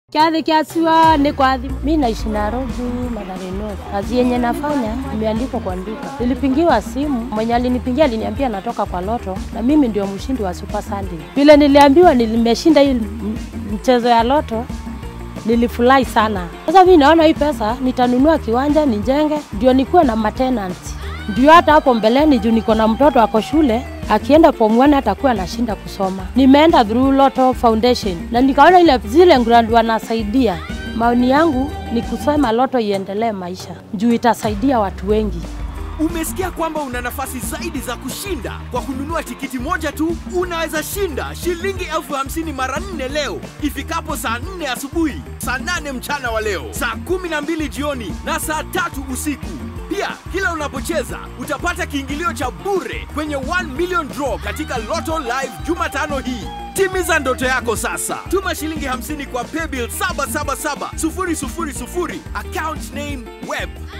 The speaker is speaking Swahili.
Kiathi kiasiwa ni kwa adhi. Mi naishi Nairobi, Mathare North. Kazi yenye nafanya imeandikwa kwa duka. Nilipigiwa simu, mwenye alinipigia aliniambia natoka kwa loto na mimi ndio mshindi wa Super Sunday. Vile niliambiwa nimeshinda hii m- mchezo ya loto, nilifurahi sana. Sasa mimi naona hii pesa nitanunua kiwanja nijenge, ndio nikuwe na matenanti, ndio hata hapo mbeleni, juu niko na mtoto ako shule akienda form 1 atakuwa anashinda kusoma. Nimeenda through Lotto Foundation na nikaona ile zile grant wanasaidia. Maoni yangu ni kusema Lotto iendelee maisha juu itasaidia watu wengi. Umesikia kwamba una nafasi zaidi za kushinda kwa kununua tikiti moja tu. Unaweza shinda shilingi elfu hamsini mara nne leo ifikapo saa nne asubuhi, saa nane mchana wa leo, saa kumi na mbili jioni na saa tatu usiku. Pia kila unapocheza utapata kiingilio cha bure kwenye 1 million draw katika Lotto Live Jumatano hii. Timiza ndoto yako sasa. Tuma shilingi 50 kwa paybill 777 000 account name web